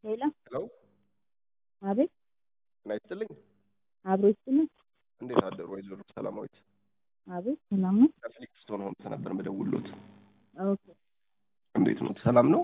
ሄሎ ሄሎ አቤት ጤና ይስጥልኝ። አብሮ ይስጥልኝ። እንዴት አደሩ ወይዘሮ ሰላማዊት? አቤት ሰላም ነው? ከፍሊክስቶን ሆምስ ነበር የምደውልዎት። ኦኬ እንዴት ነው? ሰላም ነው?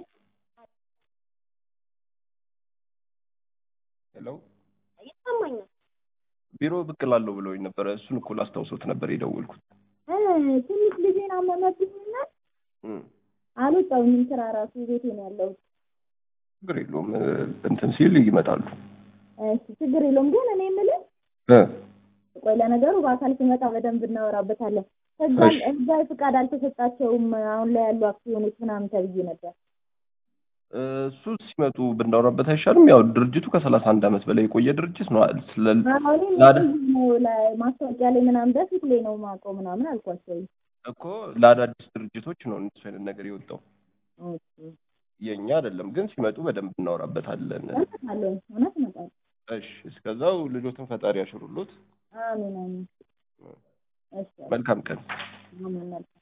ሄሎ ይሰማኛል። ቢሮ ብቅ እላለሁ ብለውኝ ነበረ። እሱን እኮ ላስታውሶት ነበር የደወልኩት። እ ትንሽ ልጄን አመመብኝና እም፣ አልወጣሁኝም ስራ ራሱ ቤቴ ነው ያለሁት። ችግር የለውም እ፣ እንትን ሲል ይመጣሉ። እሺ ችግር የለውም ግን እኔ የምልህ እ፣ ቆይ ለነገሩ በአካል ሲመጣ በደንብ እናወራበታለን። ህጋ እሺ። ህጋዊ ፍቃድ አልተሰጣቸውም አሁን ላይ ያሉ አክሲዮኖች ምናምን ተብዬ ነበር። እ፣ እሱ ሲመጡ ብናወራበት አይሻልም? ያው ድርጅቱ ከሰላሳ አንድ ዓመት በላይ የቆየ ድርጅት ነው። ስለ አሁን ላደ- ነው ላይ ማስታወቂያ ላይ ምናምን በፊት ላይ ነው ማውቀው ምናምን አልኳቸው። እኮ ለአዳዲስ ድርጅቶች ነው እንደሱ አይነት ነገር የወጣው ኦኬ የእኛ አይደለም። ግን ሲመጡ በደንብ እናወራበታለን። እመጣለሁ፣ እውነት እመጣለሁ። እሺ፣ እስከዛው ልጆትን ፈጣሪ ያሽሩሎት። አሜን አሜን። እሺ መልካም ቀን። አሜን።